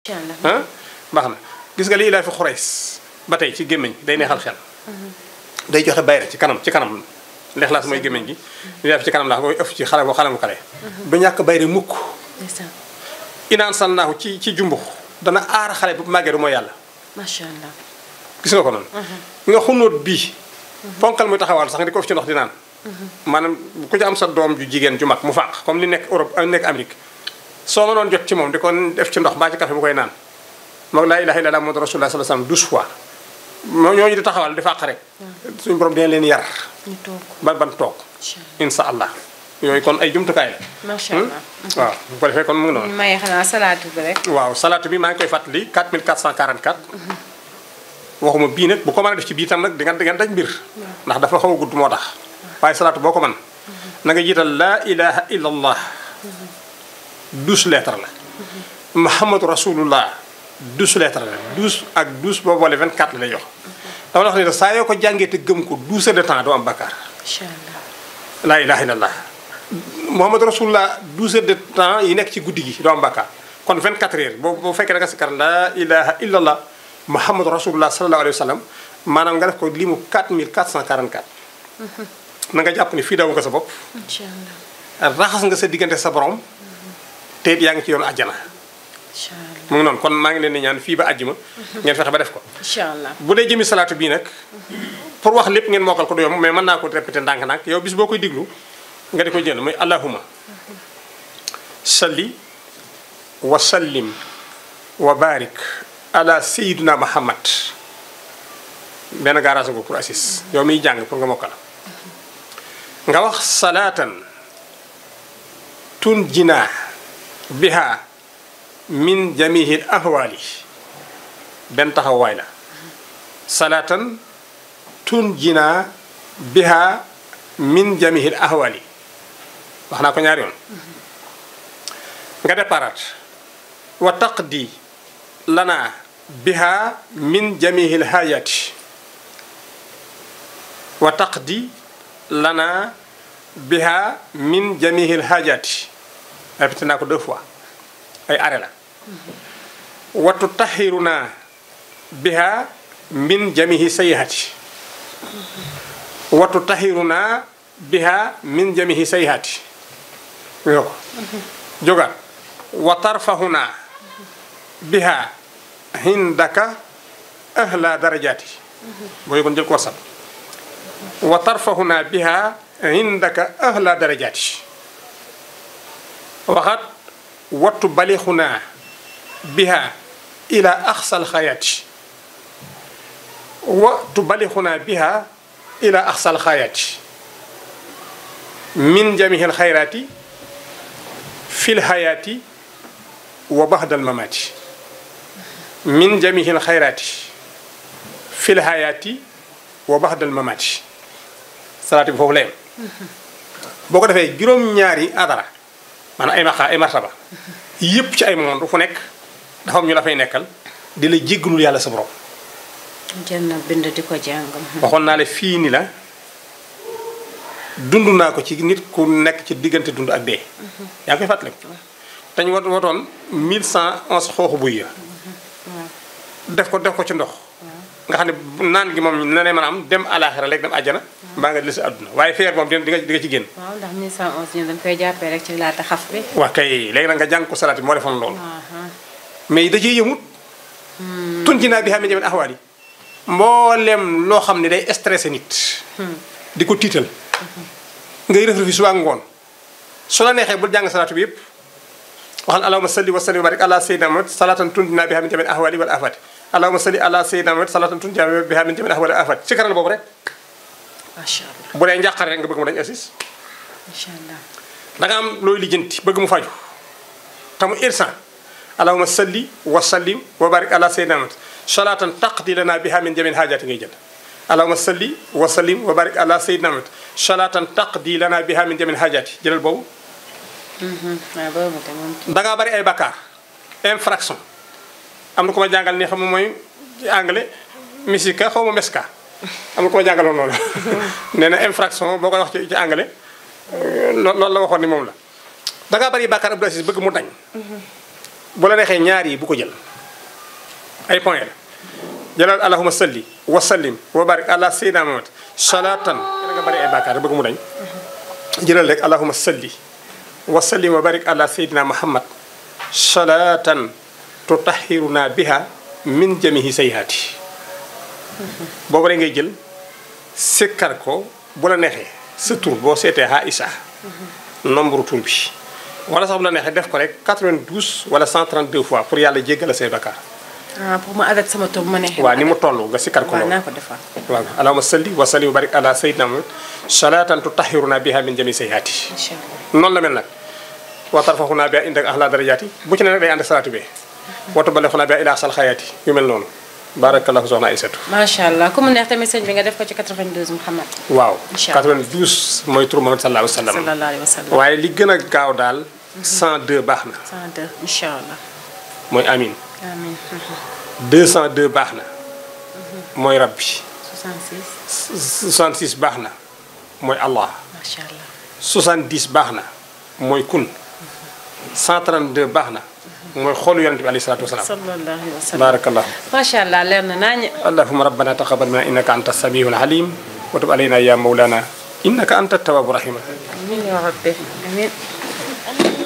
incha allah ah baax na gis nga lii laa fi xureys ba tey ci gémmiñ day neexal xel day joxe bayre ci kanam ci kanam lexlaas mooy gémmiñ gi li laa fi ci kanam laa koy ëf ci xale boo xale mu kale du ñàkk bayre mukk ndeysaan inaan sannaahu ci ci jumbux dana aar xale bu màggee du mooy yàlla macha allah gis nga ko noonu nga xunóot bii ponkal muy taxawal sax nga di ko ëf ci ndox di naan maanaam ku ci am sa doom ju jigéen ju mag mu fàq comme li nekk Europe nekk Amérique soo mënoon jot ci moom di ko def ci ndox baa ci café bu koy naan moom laa ilaha illallah muhammadu rasulullah sallallahu alayhi wasallam douze fois moo ñooñu di taxawal di fàq rek suñu borom dina leen yar ñu toog ba ban toog incha insha allah yooyu kon ay jumtukaay la allah macha allah. waaw bu ko defee kon mu ngi noonu ñu maye xanaa salaatu bi rek. waaw salaatu bi maa ngi koy fàttali 4444 waxuma bii nag bu ko mën a def ci bii tam nag di nga di nga daj mbir ndax dafa xaw a gudd moo tax waaye salaatu boo ko mën na nga jiital laa ilaha illa allah douze lettres la muhammadu rasulullah douze lettres la douze ak douze boo boole 24 la lay jox dama la wax ne saa yoo ko jàngee te gëm ko 12 heures de temps doo am bakkaar incha allah. laa ilaha illallah muhammadu rasulullah 12 heures de temps yi nekk ci guddi gi doo am bakkaar kon 24 heures boo boo fekkee da nga sikkar laa ilaha illallah muhammadu rasulullah sallallahu alayhi wa sallam maanaam nga def ko limu 4444 na nga jàpp ni fii daw nga sa bopp incha allah. raxas nga sa diggante sa borom te it yaa ngi ci yoonu àjjana incha allah. mu ngi noonu kon maa ngi leen di ñaan fii ba àjjuma ngeen fexe ba def ko incha allah. bu dee jëmi salaatu bii nag pour wax lépp ngeen mokkal ko du yomb mais mën naa ko répété ndànk-ndànk yow bis boo koy diglu nga di ko jël muy allahuma salli wa sallim wa barik ala sayyidina muhammad benn garage ko pour assis yow miy jàng pour nga mokkal nga wax salaatan tun jinaa biha min jamihil ahwali benn taxawaay la salaatan tun jinaa biha min jamihil ahwali wax naa ko ñaari yoon nga déparaat wa taqdi lana biha min jamihil hayati wa taqdi lana biha min jamihil hajati répété naa ko deux fois ay arrêt la wa tutahhiruna biha min jamihi sayhati wa tutahhiruna biha min jamihi sayhati yo ko jogaat wa tarfahuna biha hindaka ahla darajati booy kon jël ko wasal wa tarfahuna biha indaka ahla darajati waxat wattu balixuna biha ila axsal xayati wattu balixuna biha ila axsal xayati min jamihil xayrati fil hayati wa baxdal mamati min jamihil xayrati fil hayati wa baxdal mamati salaati bi foofu la yem boo ko defee juróom-ñaari adara maanaam ay maqa ay martaba yépp ci ay monde fu nekk dafa am ñu la fay nekkal di la jéggalul yàlla sa borom jël na bind di ko jàng. waxoon naa la fii ni la dund naa ko ci nit ku nekk ci diggante dund ak dee yaa ngi koy fàttaliku te ñu wat watoon 1111 xooxu buy ya def ko def ko ci ndox nga xam ne naan gi moom na ne maanaam dem alaxira léegi dem àjjana mbaa nga si àdduna waaye feer moom di nga di nga ci génn waaw ndax 1111 ñu dañ koy jàppee rek ci laata xaf bi. waa kay léegi nag nga jàng ko salaat bi moo defoon loolu Aha. mais da cee yëmut tun ci naa bi xam ne jamet axwaal yi mboolem loo xam ne day stressé nit di ko tiital ngay rëf rëfi suba ak ngoon su la neexee bul jàng salaatu bi yëpp waxal allahumma salli wa sallim wa barik ala sayyidina muhammad salatan tunjina biha min jami'il ahwali wal afati allahumma salli ala sayyidina muhammad salatan tunjina biha min jami'il ahwali wal afati ci karal boobu rek macha allah bu dee njàqare rek nga bëgg mu dañ assis macha allah. da nga am looy lijjanti bëgg mu faju te mu irsan allahumma salli wa sallim wa barik ala sayyidina muhammad salatan taqdi lana biha min jami'il hajati ngay jël allahumma salli wa sallim wa barik ala sayyidina muhammad salatan taqdi lana biha min jami'il hajati jëlal boobu waaw boobu te moom. da ngaa bari ay bakkaar infraction am na ko ma jàngal ni xam nga mooy ci anglais misika xaw ma meska am na ko ma jàngaloon loolu nee na infraction boo koy wax ci ci anglais loo loolu la waxoon ni moom la da ngaa bari bakkaar Abdou Aziz bëgg mu dañ bu la neexee ñaar yi bu ko jël ay point la jëlal allahuma salli wa sallim wa barik ala sayyidina muhammad salatan nga bari ay bàkkaar bëgg mu dañ jëlal rek allahuma salli wa sallim wa barik ala sayyidina muhammad salatan tutahhiruna biha min jamihi sayyiati boobu rek ngay jël sikkar ko bu la neexee sa tur boo seetee Aïcha nombre tur bi wala sax bu la neexee def ko rek 92 wala 132 fois pour yàlla jéggal say bakkaar ah pour ma adat sama tur bu ma neexee. waaw ni mu toll nga sikkar ko waaw loolu naa ko defal. waaw allahumma salli wa sallim wa barik ala sayyidina muhammad salatan tutahhiruna biha min jami sayyiati incha allah. noonu la mel nag wa tarfaxuna biha indak ahla darajaati bu ci ne nag day ànd ak salaatu bi wa tuballighuna biha ila sal xayaati yu mel noonu barakallahu soxna Aysatu macha allah ku mu neex tamit sëñ bi nga def ko ci 92 Muhammad. waaw Incha allah 92 mooy tur Muhammad sallallahu alayhi wa sallam sallallahu alayhi wa sallam. waaye li gën a gaaw daal 102 baax na 102 incha allah. mooy amin amiin. 202 baax na mooy rabbi 66 66 baax na mooy allah macha allah. 70 baax na mooy kun 132 baax na mooy xoolu yonente bi alayhi salaatu wasalaam sallallahu alayhi wa sallam. barakallahu macha allah leer na naañu. اللهم ربنا تقبل منا انك انت السميع العليم وتب علينا يا مولانا انك انت التواب الرحيم amiin yaa rabbi amiin.